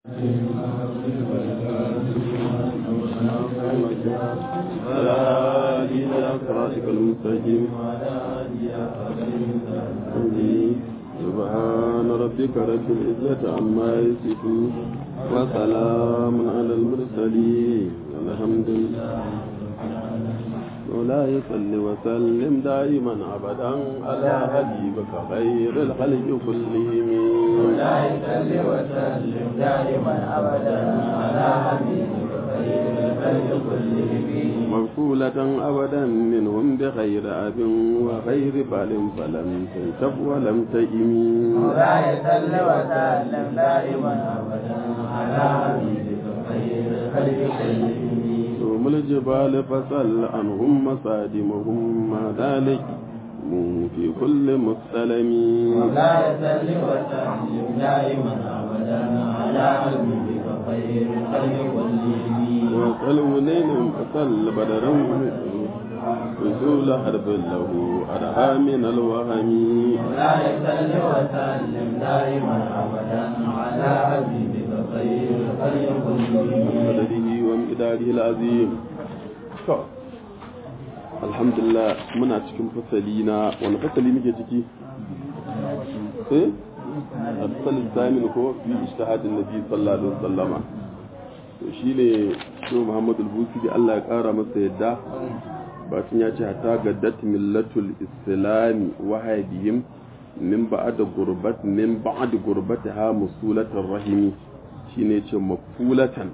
سبحان ربك رب العزة عما يصفون وسلام على المرسلين الحمد لله ولا يصل وسلم دائما ابدا على حبيبك خير الخلق كلهم ولا يصل وسلم دائما ابدا على حبيبك خير الخلق كلهم مغفولة أبدا منهم بخير أب وخير بال فلم تنشف ولم تئم ولا يصل وسلم دائما ابدا على حبيبك خير الخلق كلهم ثم الجبال فسل عنهم مصادمهم ما ذلك في كل مستلم ولا يصل وسلم دائما ابدا على حبيبك خير الخلق كلهم وصل منين فصل بدرا رسول حرب له أرها من الوهم ولا يصل وسلم دائما ابدا على حبيبك خير الخلق كلهم مدده ومقداره العظيم to alhamdulillah muna cikin fasali na wani fasali muke ciki eh fasali zamin ko fi ijtihadin nabi sallallahu alaihi wasallama to shine shi Muhammad al-Busi Allah ya kara masa yadda bacin ya ce hatta gaddat millatul islami wahadihim min ba'da gurbat min ba'd gurbataha musulatar rahimi shine ce mafulatan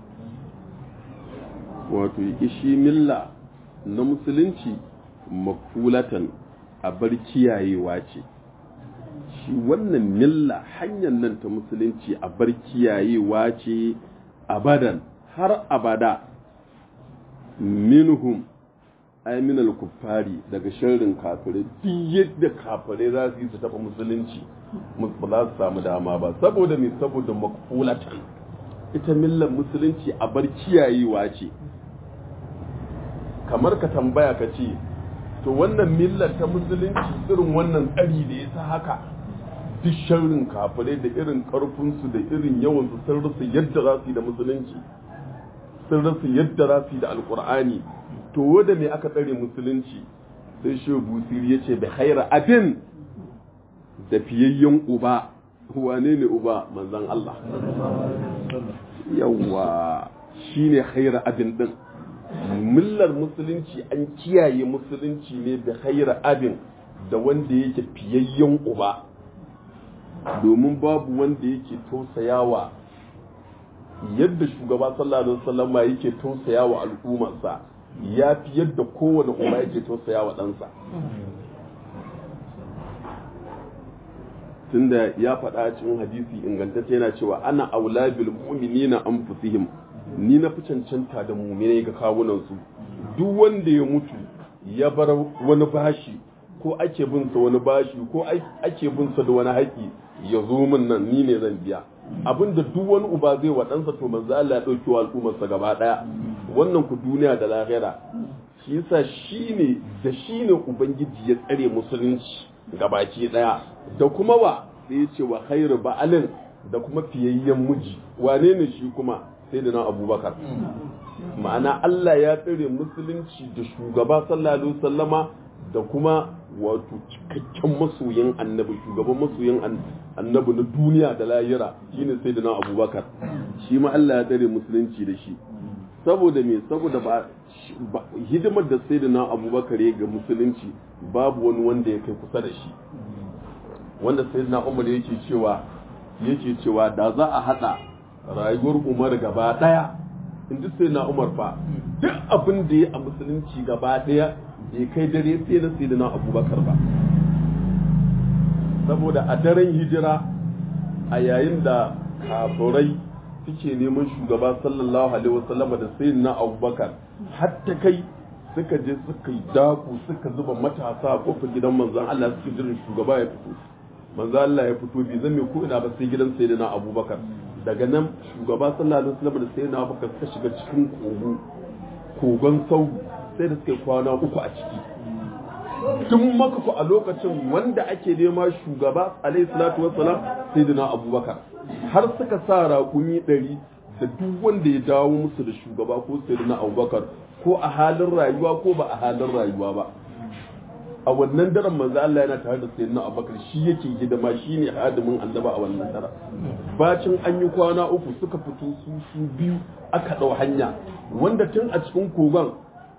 wato shi milla na musulunci mafulatan a bar kiyayewa ce shi wannan milla hanyar nan ta musulunci a bar kiyayewa ce abadan har abada minhum ay minal kuffari daga sharrin kafirai duk yadda kafirai za su yi su taɓa musulunci ba za su samu dama ba saboda me saboda makfulatan ita millar musulunci a bar kiyayewa ce kamar ka tambaya ka ce to wannan millar ta musulunci irin wannan tsari da ya sa haka duk sharrin kafirai da irin karfinsu da irin yawansu sun rasa yadda za su yi da musulunci sun rasa yadda za su yi da alkur'ani to wanda me aka tsare musulunci sai shi busiri ya ce da haira abin da fiyayyen uba wane ne uba manzan Allah yawa shine haira abin din millar musulunci an kiyaye musulunci ne da haira abin da wanda yake fiyayyen uba domin babu wanda yake tausayawa yadda shugaba sallallahu alaihi wasallam yake tausayawa al'ummarsa ya fi yadda kowane uba yake tausayawa ɗansa tunda ya faɗa cikin hadisi ingantacce yana cewa ana aula bil mu'minina anfusihim ni na fi cancanta da mu'minai ga kawunan su duk wanda ya mutu ya bar wani bashi ko ake bin sa wani bashi ko ake bin sa da wani haƙi ya zo min nan ni ne zan biya abinda duk wani uba zai wa ɗansa to manzo Allah ya ɗauki wa al'ummarsa gaba ɗaya wannan ku duniya da lahira shi yasa shine da shine ubangiji ya tsare musulunci gabaki ɗaya da kuma wa sai ya ce wa khairu ba'alin da kuma fiyayyen miji wane ne shi kuma sai da na abubakar ma'ana Allah ya tsare musulunci da shugaba sallallahu alaihi wasallama da kuma wato cikakken masoyin annabi shugaban masoyin annabi na duniya da lahira shine sai da na abubakar shi ma Allah ya tsare musulunci da shi saboda me saboda ba hidimar da sai da na abubakar ya ga musulunci babu wani wanda ya kai kusa da shi wanda sai na umar yake cewa yake cewa da za a hada rayuwar umar gaba daya in ji sai na umar fa duk abin da ya a musulunci gaba daya bai kai dare sai na sai na abubakar ba saboda a daren hijira a yayin da kafurai suke neman shugaba sallallahu alaihi wasallama da sai na abubakar hatta kai suka je suka yi daku suka zuba matasa a kofar gidan manzon Allah suke jiran shugaba ya fito manzo Allah ya fito bai zame ko ina ba sai gidan sayyidina Abubakar daga nan shugaba sallallahu alaihi wasallam da sayyidina Abubakar suka shiga cikin kogo kogon sau sai da suka kwana uku a ciki tun maka ku a lokacin wanda ake nema shugaba alaihi salatu wassalam sayyidina Abubakar har suka sa raƙumi ɗari da duk wanda ya dawo musu da shugaba ko sai na abubakar ko a halin rayuwa ko ba a halin rayuwa ba a wannan daren manzo Allah yana tare da sayyidina Abubakar shi yake hidima shine hadimin annaba a wannan daren bacin an yi kwana uku suka fito su su biyu aka dau hanya wanda tun a cikin kogon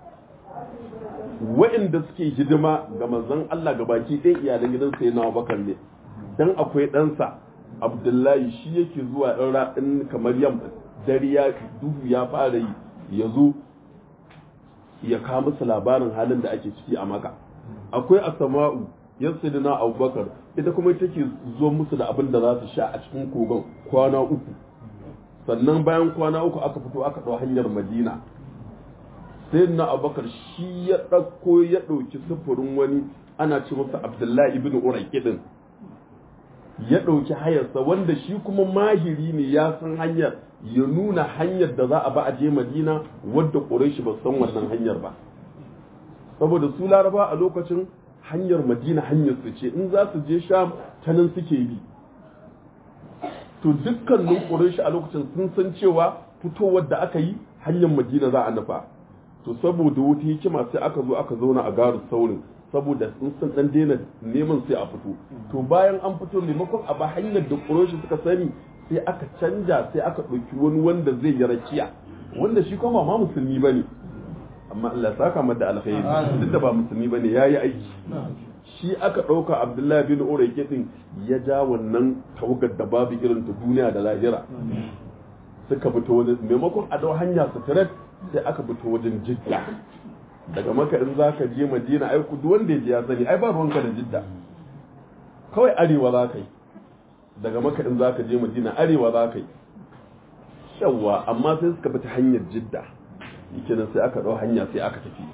wa'inda suke hidima ga manzon Allah ga baki ɗaya iyalan gidan sayyidina Abubakar ne dan akwai ɗansa Abdullahi shi yake zuwa ɗan ra'in kamar yam dare ya duhu ya fara yi ya zo ya kawo musu labarin halin da ake ciki a maka akwai asama'u yan sidina abubakar ita kuma ita ke zo musu da abin da za su sha a cikin kogon kwana uku sannan bayan kwana uku aka fito aka ɗau hanyar madina sai na abubakar shi ya ɗauko ya ɗauki sufurin wani ana ce masa abdullahi ibn uraki din ya ɗauki hayarsa wanda shi kuma mahiri ne ya san hanyar ya nuna hanyar da za a ba a je madina wadda ƙureshi ba san wannan hanyar ba saboda su laraba a lokacin hanyar madina hanyar su ce in za su je sham ta nan suke bi to dukkanin ƙureshi a lokacin sun san cewa fitowar da aka yi hanyar madina za a nufa to saboda wata hikima sai aka zo aka zauna a garu saurin saboda sun san dan daina neman sai a fito to bayan an fito maimakon a ba hanyar da ƙureshi suka sani sai aka canja sai aka ɗauki wani wanda zai yi rakiya wanda shi kuma ma musulmi bane amma Allah ya saka mata alkhairi duk da ba musulmi bane yayi aiki shi aka ɗauka Abdullahi bin Urayke din ya ja wannan tawagar da babu irin ta duniya da lahira suka fito wajen maimakon a dau hanya su tare sai aka fito wajen Jidda daga maka in zaka je Madina ai ku duk wanda ya je ya sani ai ba ruwanka da Jidda kawai arewa za ka yi daga maka in za ka je madina arewa za ka yi yawwa amma sai suka bi ta hanyar jidda yake nan sai aka ɗau hanya sai aka tafi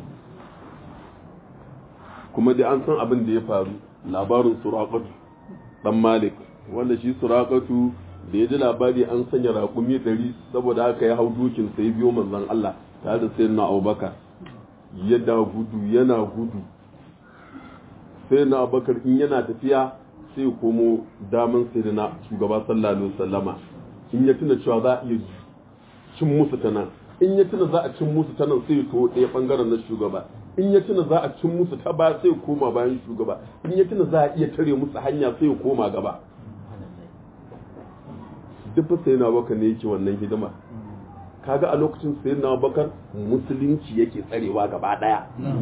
kuma dai an san abin da ya faru labarin suraƙatu ɗan malik wanda shi suraƙatu da ya ji labari an sanya raƙumi ɗari saboda haka ya hau dukin sai biyo manzon Allah tare da sayyidina Abubakar yadda gudu yana gudu sai na abubakar in yana tafiya sai ya komo daman sai da na shugaba sallallahu alaihi wasallama in ya tuna cewa za a iya cin musu ta nan in ya tuna za a cin musu ta nan sai ya to ɗaya bangaren na shugaba in ya tuna za a cin musu ta ba sai ya koma bayan shugaba in ya tuna za a iya tare musu hanya sai ya koma gaba duk sai na bakar ne yake wannan hidima kaga a lokacin sai na bakar musulunci yake tsarewa gaba daya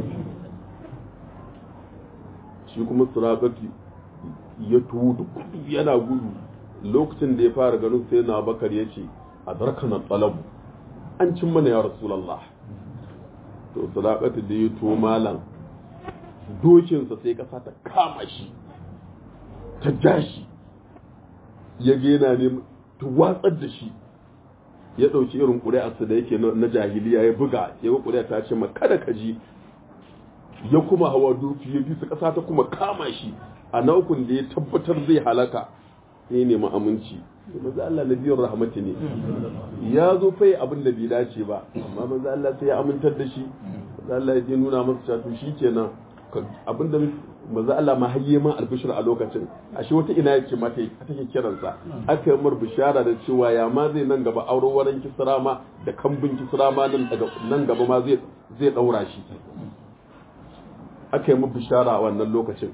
shi kuma surabati ya tuwo da gudu yana gudu lokacin da ya fara ganin sai na bakar ya ce a darkanar tsalabu an cin mana ya rasulallah to surabati da ya tuwo malam dokinsa sai kasa ta kama shi ta ja shi ya gena ne ta watsar da shi ya ɗauki irin ƙuri'arsa da yake na jahiliya ya buga ya ga ƙuri'a ta ce ma kada ka ji ya kuma hawa doki ya bisa ƙasa ta kuma kama shi a naukun da ya tabbatar zai halaka ya nemi aminci maza Allah na biyar rahmati ne ya zo fai abin da bai dace ba amma maza Allah sai ya amintar da shi maza Allah ya nuna masa cewa to shi kenan abin da maza Allah ma hayye ma albishir a lokacin ashe wata ina yake mata take kiransa aka yi mar bishara da cewa ya ma zai nan gaba auren wurin kisra ma da kambun kisra ma nan gaba ma zai zai daura shi aka yi mu bishara a wannan lokacin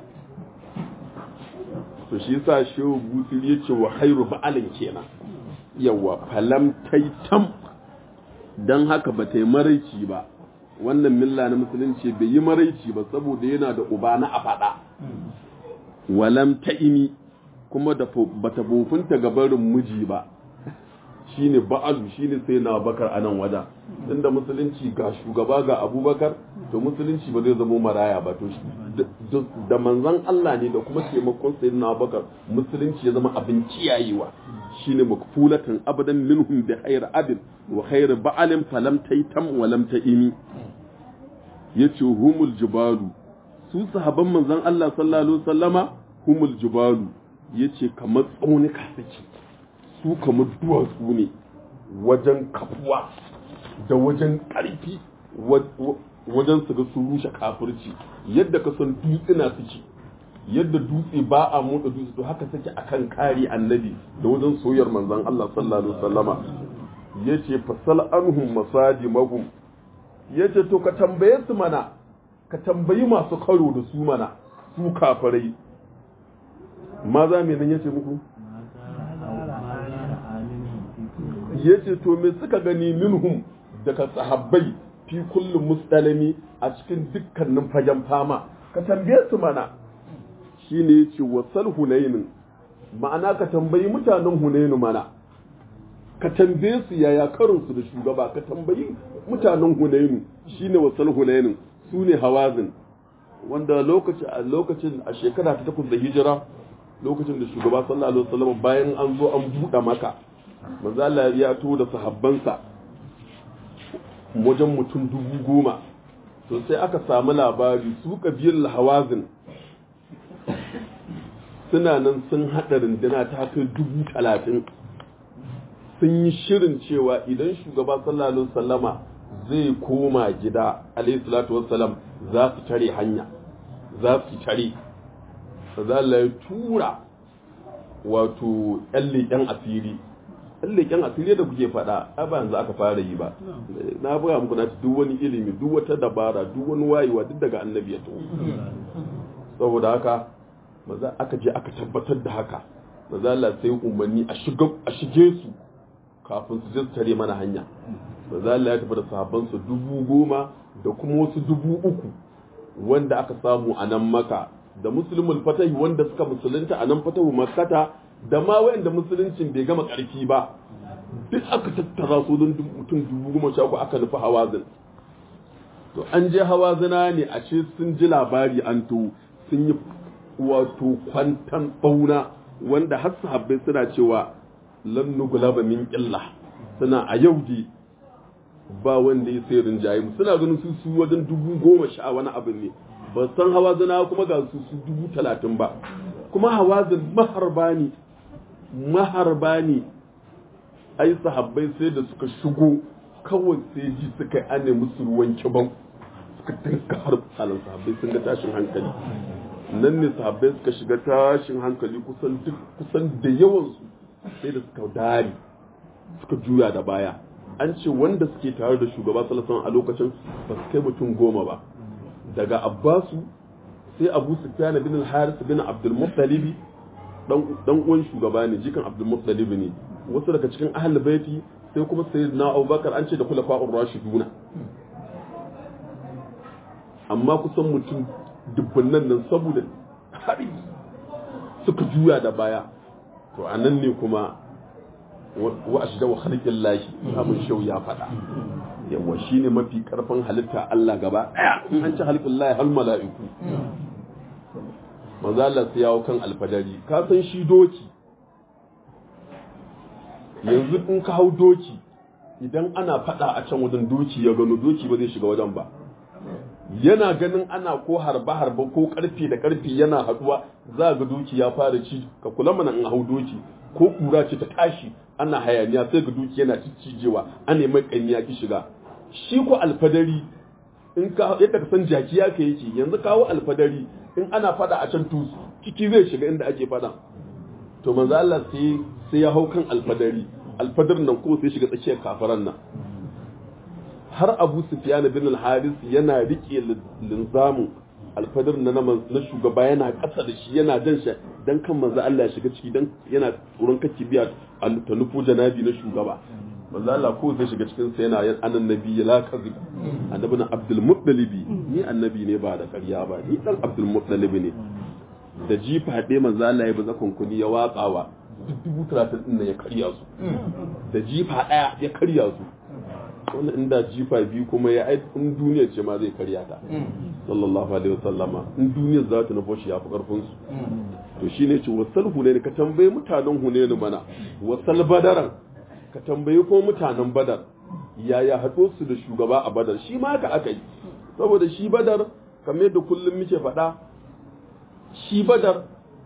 to shi yasa shehu busiri yace wa khairu ba'alin kenan yawa falam taitam dan haka ba ta yi maraici ba wannan milla na musulunci bai yi maraici ba saboda yana da uba na a faɗa walam ta'imi kuma da bata bofinta ga barin miji ba shine ba'alu shine sai na bakar a nan wajen inda musulunci ga shugaba ga abubakar to musulunci ba zai zama maraya ba to da manzan Allah ne da kuma taimakon sai na bakar musulunci ya zama abin kiyayewa shine makfulatan abadan minhum bi khair abin wa khair ba'alin falam taitam wa lam ta'imi yace humul jibalu su sahaban manzan Allah sallallahu alaihi wasallama humul jibalu yace kamar tsaunuka suke su kamar duwatsu ne wajen kafuwa da wajen ƙarfi wajen su ga su rushe kafirci yadda ka san dutsuna suke yadda dutse ba a motsa dutse to haka take akan kare annabi da wajen soyar manzon Allah sallallahu alaihi wasallama yace fasal anhum masajimahum yace to ka tambaye su mana ka tambayi masu karo da su mana su kafirai maza me nan yace muku yace to me suka gani minhum daga sahabbai fi kullum mustalami a cikin dukkanin fagen fama ka tambaye su mana shine yace wasal hunainin ma'ana ka tambayi mutanen hunainu mana ka tambaye su yaya karin su da shugaba ka tambayi mutanen hunainu shine wasal hunainin su ne hawazin wanda lokacin a lokacin a shekara ta takwas da hijira lokacin da shugaba sallallahu alaihi wasallam bayan an zo an buɗe maka manzo Allah ya to da sahabbansa wajen mutum dubu goma to sai aka samu labari su kabilar hawazin suna nan sun haɗa runduna ta kai dubu talatin sun yi shirin cewa idan shugaba sallallahu alaihi wasallama zai koma gida alaihi salatu wassalam za su tare hanya za su tare za ya tura wato ƴan leƙen asiri ƴan leƙen asiri da kuke faɗa a ba yanzu aka fara yi ba na buga muku na duk wani ilimi duk wata dabara duk wani wayewa duk daga annabi ya taho saboda haka maza aka je aka tabbatar da haka maza Allah sai umarni a shige su kafin su je su tare mana hanya maza Allah ya tafi da sahabbansa dubu goma da kuma wasu dubu uku wanda aka samu a nan maka da musulmul fatahi wanda suka musulunta a nan fatahu makkata da ma wayanda musuluncin bai gama karfi ba duk aka tattara su don mutum dubu goma sha uku aka nufi hawazin to an je hawazina ne a ce sun ji labari an to sun yi wato kwantan bauna wanda har sahabbai suna cewa lan nugulaba min qilla suna a yau dai ba wanda ya sai rinjaye mu suna ganin su su wajen dubu goma sha wani abin ne ba san hawazina kuma ga su su dubu talatin ba kuma hawazin maharba ne maharba ne ai sahabbai sai da suka shigo kawai sai ji suka yi ane musu ruwan kibau suka dinka har halin sahabbai sun ga tashin hankali nan ne sahabbai suka shiga tashin hankali kusan duk kusan da yawansu sai da suka dari suka juya da baya an ce wanda suke tare da shugaba salasan a lokacin ba su kai mutum goma ba daga abbasu sai abu sufyan bin al-haris bin abdul muttalib dan uwan shugaba ne jikan abdul muttalib ne wasu daga cikin ahlul baiti sai kuma sayyidina abubakar an ce da khulafa'ur rashiduna amma kusan mutum dubbannan nan saboda hari suka juya da baya to anan ne kuma wa ashda wa khalqin lahi abun shau ya fada yawa shine mafi karfin halitta Allah gaba daya an ci halqin lahi hal mala'iku manzo Allah sai yawo kan alfadari ka san shi doki yanzu in ka hau doki idan ana fada a can wajen doki ya gano doki ba zai shiga wajen ba yana ganin ana ko harba harba ko karfe da karfe yana haduwa za ga doki ya fara ci ka kula mana in hau doki ko kura ce ta tashi ana hayaniya sai ga doki yana ciccijewa ana mai kanya ki shiga shi ko alfadari in ka yadda ka san jaki ya kai yake yanzu kawo alfadari in ana fada a can tusu ciki zai shiga inda ake fada to manzo Allah sai sai ya hau kan alfadari alfadar nan ko sai shiga tsakiyar kafaran nan har Abu Sufyan bin al-Haris yana rike linzamu alfadar na na shugaba yana ƙasa da shi yana jan shi dan kan manzo Allah ya shiga ciki dan yana tsoron kake biya ta nufo janabi na shugaba manzo Allah ko zai shiga cikin sa yana anan nabi la kazib annabi na Abdul Muttalib ni annabi ne ba da ƙarya ba ni dan Abdul Muttalib ne da jifa haɗe manzo Allah ya baza kunkuni ya watsawa duk dubu talatin ɗin ya karya su da jifa ɗaya ya karya su wani inda jifa biyu kuma ya ai in duniya ce ma zai karya ta sallallahu alaihi wasallama in duniya za ta nufo shi ya fi karfin su to shine ce wasal hunaini ka tambayi mutanen hunaini mana wasal badaran ka tambayi ko mutanen badar yaya haɗo su da shugaba a badar shi ma haka aka yi saboda shi badar kamar yadda kullum muke faɗa shi badar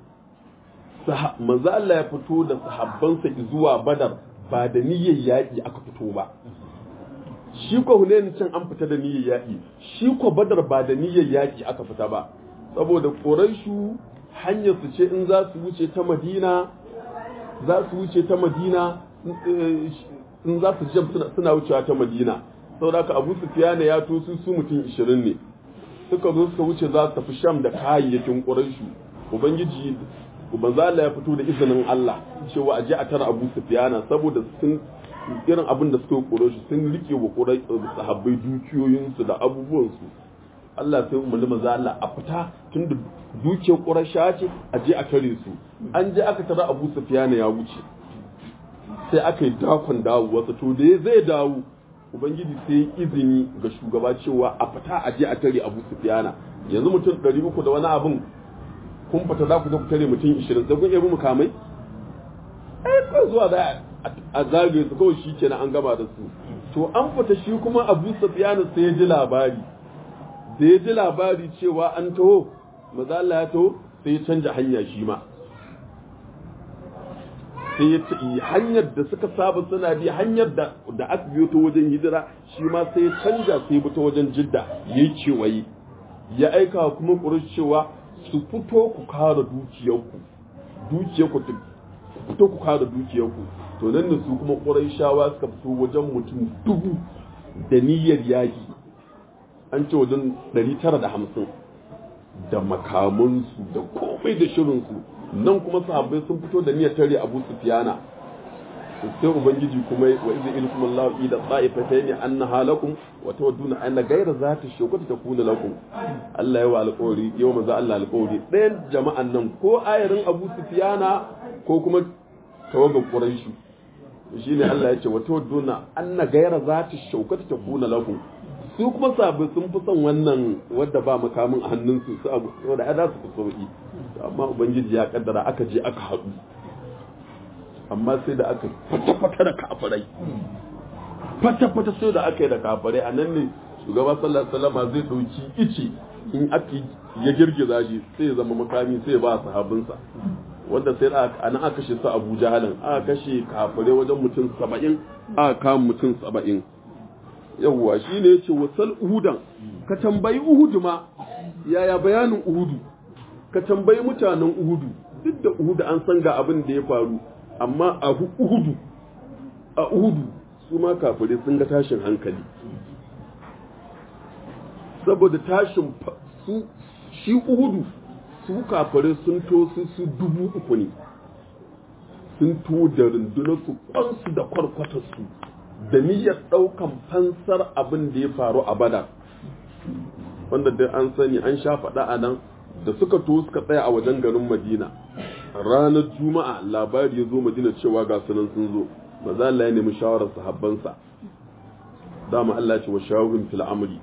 manzo Allah ya fito da sahabbansa zuwa badar ba da niyyar yaƙi aka fito ba shi ko Hunayn can an fita da niyyar yaƙi shi ko badar ba da niyyar yaƙi aka fita ba saboda Quraishu hanyar su ce in za su wuce ta madina za su wuce ta madina in za su jam suna wucewa ta madina saboda haka abu sufiyana ya to su su mutum 20 ne suka zo suka wuce za su tafi sham da kayayyakin ƙuraishu ubangiji manzo Allah ya fito da izinin Allah cewa aje a tara Abu Sufyana saboda sun irin abin da suka koro shi sun rike wa kurai sahabbai dukiyoyinsu da abubuwansu Allah sai umarni manzo Allah a fita tunda dukiyar Quraysha ce aje a tare su an je aka tara Abu Sufyana ya wuce sai aka yi dakon dawo wasu to da zai dawo ubangiji sai izini ga shugaba cewa a fita aje a tare Abu Sufyana yanzu mutum 300 da wani abin kun fita za ku je ku tare mutum 20 sai kun yabi mukamai eh ko zuwa da a zagaye su kawai shi kenan an gaba da su to an fita shi kuma Abu Sufyan sai ya ji labari da ya ji labari cewa an taho maza Allah ya taho sai ya canja hanya shi ma sai ya ci hanyar da suka saba suna bi hanyar da da aka biyo ta wajen hijira shi ma sai ya canja sai ya bi ta wajen jidda yayi kewaye ya aika kuma ƙurush cewa su fito ku kare dukiyarku dukiyarku fito ku kare dukiyarku to nan da su kuma ƙurayshawa suka fito wajen mutum dubu da niyyar yaƙi an ce wajen 950 da makamansu da komai da shirinsu nan kuma sahabbai sun fito da niyyar tare abu sufiyana sai ubangiji kuma wa iza ilkum Allah ida ta'ifatayn anna halakum wa tawadduna anna ghayra zati shawkati takuna lakum Allah yawa alƙawari yau manzo Allah alƙawari ɗayan jama'an nan ko ayarin Abu Sufyana ko kuma tawagan Quraish shine Allah ya ce wa tawadduna anna ghayra zati shawkati takuna lakum su kuma sabai sun fi son wannan wadda ba makamin a hannunsu su abu wanda ya za su fi sauki amma ubangiji ya kaddara aka je aka haɗu amma sai da aka fata-fata da kafirai fata-fata sai da aka yi da kafirai a nan ne shugaba sallallahu alaihi zai dauki ice in aka ya girgiza shi sai ya zama makami sai ya ba sahabinsa wanda sai a nan aka kashe su Abu Jahalin aka kashe kafirai wajen mutum 70 aka kama mutum 70 yawwa shine yace wasal uhudan ka tambayi uhudu ma yaya bayanin uhudu ka tambayi mutanen uhudu duk da uhudu an san ga abin da ya faru amma a uhudu a uhudu su ma kafirai sun ga tashin hankali saboda tashin su shi uhudu su kafirai sun to su su dubu uku ne sun to da rundunar su kwansu da kwarkwatar su da niyyar daukan fansar abin da ya faru a bada wanda dai an sani an sha faɗa a nan da suka to suka tsaya a wajen garin madina ranar juma'a labari ya zo madina cewa ga sunan sun zo maza Allah ya nemi shawarar sahabbansa dama Allah ce wa shawarin fil amri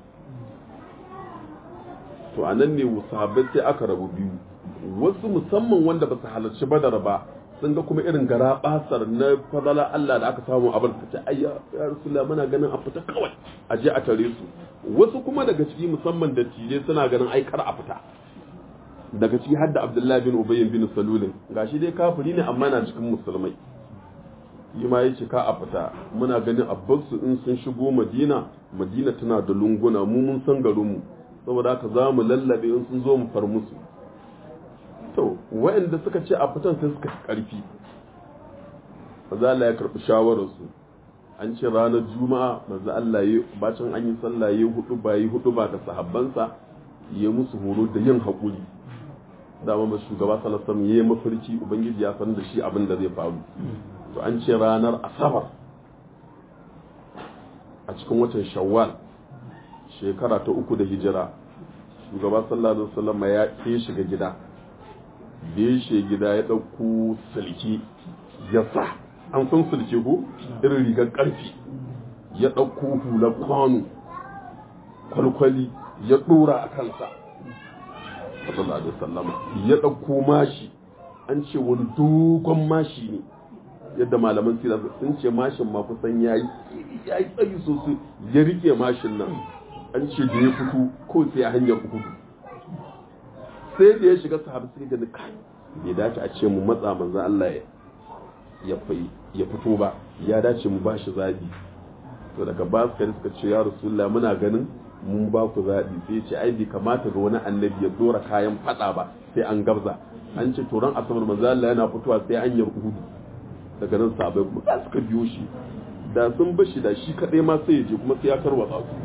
to anan ne sahabbai sai aka rabu biyu wasu musamman wanda ba su halarci badar ba sun ga kuma irin gara basar na fadala Allah da aka samu a barka ta ayya ya rasulullah muna ganin a fita kawai a je a tare su wasu kuma daga ciki musamman da tije suna ganin ai kar a fita daga ciki hadda abdullahi bin ubayy bin salulin gashi dai kafiri ne amma na cikin musulmai yi ma yace ka a fita muna ganin abbasu in sun shigo madina madina tana da lunguna mu mun san garin mu saboda haka za mu lallabe in sun zo mu far musu to waɗanda suka ce a fitan sai suka karfi maza Allah ya karɓi shawararsu an ce ranar juma'a maza Allah ya bacin an yi sallah ya hudu ba yi hudu ba da sahabbansa ya musu horo da yin haƙuri dama ba shugaba salasam ya yi mafarki ubangiji ya san da shi abin da zai faru to an ce ranar asabar a cikin watan shawwal shekara ta uku da hijira shugaba sallallahu alaihi wasallam ya ke shiga gida da ya shi gida ya ɗauko sulki ya sa an san sulki ko irin rigar ƙarfi ya ɗauko hular kwano kwalkwali ya ɗora a kansa sallallahu alaihi wasallama ya ɗauko mashi an ce wani dogon mashi ne yadda malaman sira sun ce mashin ma kusan yayi yayi tsayi sosai ya rike mashin nan an ce da ya fito ko sai a hanyar uhudu sai da ya shiga sahabi sai ga kai bai dace a ce mu matsa manzo Allah ya ya fito ba ya dace mu bashi zabi to daga ba su suka ce ya rasulullah muna ganin mun ba ku zabi sai ya ce ai bai kamata ga wani annabi ya dora kayan fada ba sai an gabza an ce turan asabar manzo Allah yana fitowa sai an yi uhudu daga nan sabai kuma za suka biyo shi da sun bashi da shi kadai ma sai ya je kuma sai ya tarwatsa su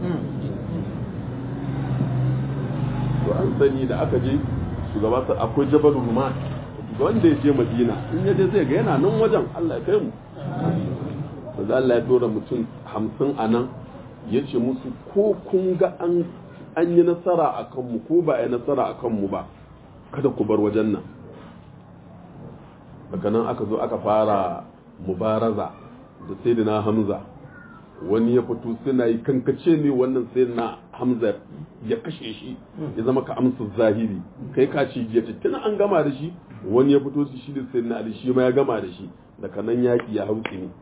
to an sani da aka je shugaba sa akwai jabal ruman wanda ya je madina in ya je zai ga yana nan wajen Allah ya kai mu manzo Allah ya dora mutum hamsin a nan ya ce musu ko kun ga an an yi nasara a kanmu ko ba a yi nasara a kanmu ba kada ku bar wajen nan daga nan aka zo aka fara mubaraza da sayyidina hamza wani ya fito suna yi kankace ne wannan sayyidina hamza ya kashe shi ya zama ka amsa zahiri kai ka ci ya ce tuna an gama da shi wani ya fito su shi da sayyidina ali shi ma ya gama da shi daga nan yaki ya hauki ne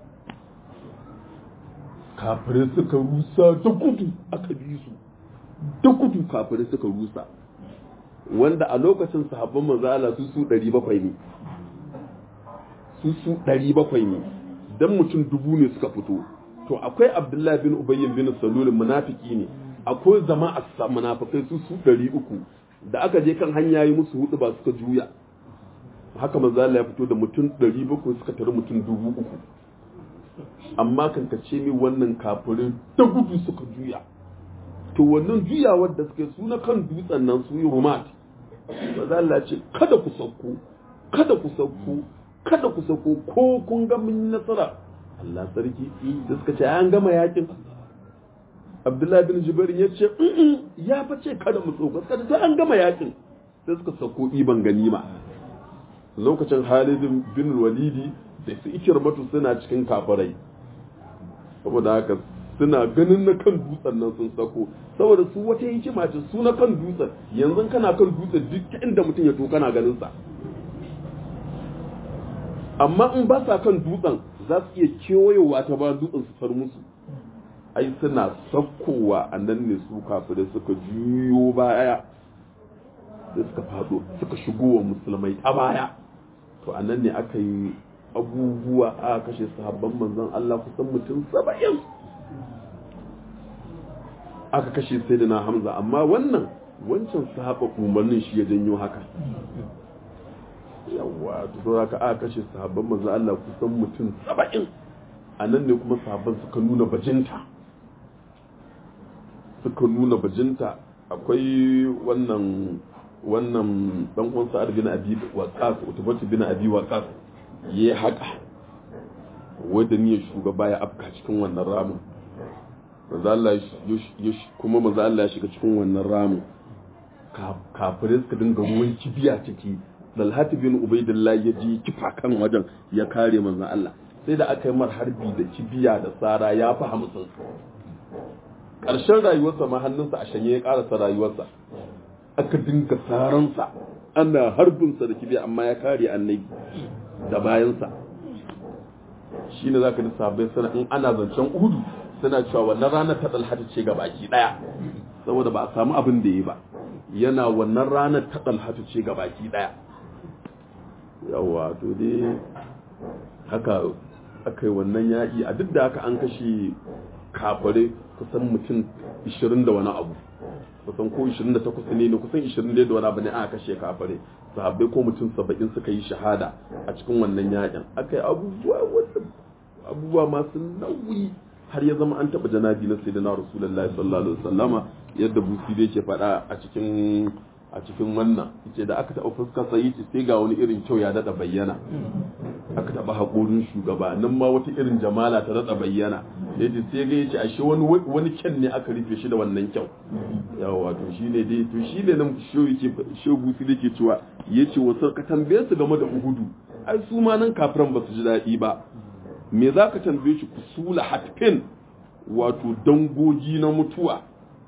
kafirai suka rusa da gudu aka bi su da gudu kafirai suka rusa wanda a lokacin sahabban manzala su su 700 ne su su 700 ne dan mutum dubu ne suka fito to akwai abdullahi bin ubayyin bin salul munafiki ne akwai zama a munafikai su su 300 da aka je kan hanya yi musu hudu ba suka juya haka manzala ya fito da mutum 700 suka tare mutum dubu uku amma kan ka ce mi wannan kafirin da gudu suka juya to wannan juyawar da suke su na kan dutsen nan su yi rumat ba za Allah ce kada ku sauko kada ku sauko kada ku sauko ko kun ga mun nasara Allah sarki da suka ce an gama yakin Abdullahi bin Jubair ya ce ya fa ce kada mu sauko suka ce an gama yakin sai suka sauko iban ganima lokacin Khalid bin Walidi da su ikirmatu suna cikin kafirai saboda haka suna ganin na kan dutsen nan sun sako saboda su wata hikima ce su na kan dutsen yanzu kana kan dutsen duk inda mutum ya to kana ganin sa amma in ba sa kan dutsen za su iya kewayowa ta ba dutsen su far musu ai suna sakkowa a nan ne su kafirai suka juyo baya da suka fado suka shigo wa musulmai ta baya to a nan ne aka yi abubuwa a kashe sahabban manzon Allah kusan mutum saba'in aka kashe sai da na hamza amma wannan wancan sahaba umarnin shi ya janyo haka yawa to haka aka kashe sahabban manzon Allah kusan mutum saba'in a nan ne kuma sahabban suka nuna bajinta suka nuna bajinta akwai wannan wannan dan uwan sa'ad bin abi waqas utubatu bin abi waqas ya haka wanda ne shugaba ya afka cikin wannan ramin kuma maza Allah ya shiga cikin wannan ramin kafirai suka dinga ruwan kibiya ciki dalhati bin ubaidillah ya ji kifa kan wajen ya kare manzon Allah sai da aka yi mar harbi da kibiya da tsara ya fi hamsin ƙarshen rayuwarsa ma hannunsa a shanye ya ƙarasa rayuwarsa aka dinga saransa ana harbinsa da kibiya amma ya kare annabi da bayansa shi ne za ka ji sabai suna in ana zancen uhudu suna cewa wannan ranar ta ɗalhata ce ga baki ɗaya saboda ba a samu abin da yi ba yana wannan ranar ta ɗalhata ce ga baki ɗaya yawa to dai haka aka yi wannan yaƙi a duk da haka an kashe kafare kusan mutum 20 da wani abu kusan ko 28 ne ne kusan 20 da wani abu ne aka kashe kafare sahabbai ko mutum 70 suka yi shahada a cikin wannan yakin aka yi abubuwa wanda abubuwa masu nauyi har ya zama an taɓa janabi na sayyidina rasulullahi sallallahu alaihi wasallama yadda busi da yake faɗa a cikin a cikin wannan yace da aka taɓa fuskar sa yace sai ga wani irin kyau ya daɗa bayyana aka taɓa haƙorin shugaba nan ma wata irin jamala ta daɗa bayyana yace sai ga yace ashe wani wani kyan ne aka rufe shi da wannan kyau yawa to shine dai to shine nan sho yake sho busi da yake cewa yace wasu ka tambaye su game da uhudu ai su ma nan kafiran ba su ji daɗi ba me za ka tambaye shi kusula hatfin wato dangogi na mutuwa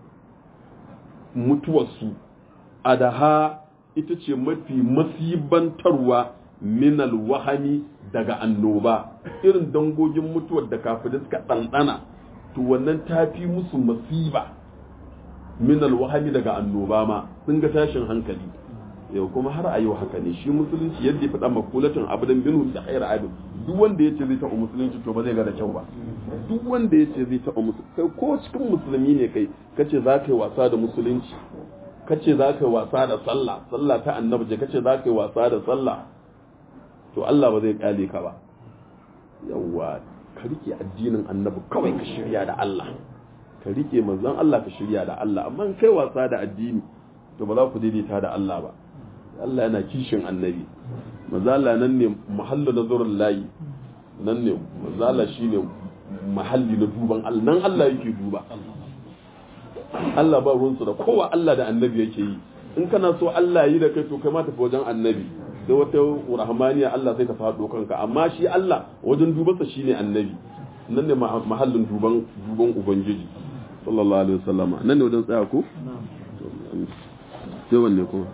mutuwarsu adaha ita ce mafi masibantarwa minal wahami daga annoba irin dangogin mutuwar da kafin suka ɗanɗana to wannan ta fi musu masiba minal wahami daga annoba ma sun ga tashin hankali yau kuma har a yau haka ne shi musulunci yadda ya faɗa makulatin abudan binu da hayar abin duk wanda ya ce zai taɓa musulunci to ba zai ga da kyau ba duk wanda ya ce zai taɓa musulunci kai ko cikin musulmi ne kai ka ce za ka yi wasa da musulunci kace za ka yi wasa da sallah sallah ta annabi ce kace za ka yi wasa da sallah to Allah ba zai kyale ka ba yawwa ka rike addinin annabi kawai ka shirya da Allah ka rike manzon Allah ka shirya da Allah amma in kai wasa da addini to ba za ku daidaita da Allah ba Allah yana kishin annabi manzon Allah nan ne mahallu nazarul layi nan ne manzon Allah shine mahalli na duban Allah nan Allah yake duba Allah ba ruwansu da kowa Allah da annabi yake yi in kana so Allah yi da kai to kai ma tafi wajen annabi sai wata rahmaniya Allah sai ta faɗo kanka amma shi Allah wajen dubansa shine annabi nan ne mahallin duban duban ubangiji sallallahu alaihi wasallama nan ne wajen tsaya ko sai wanne ko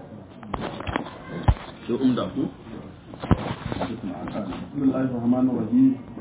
sai umda ko Bismillahir Rahmanir Rahim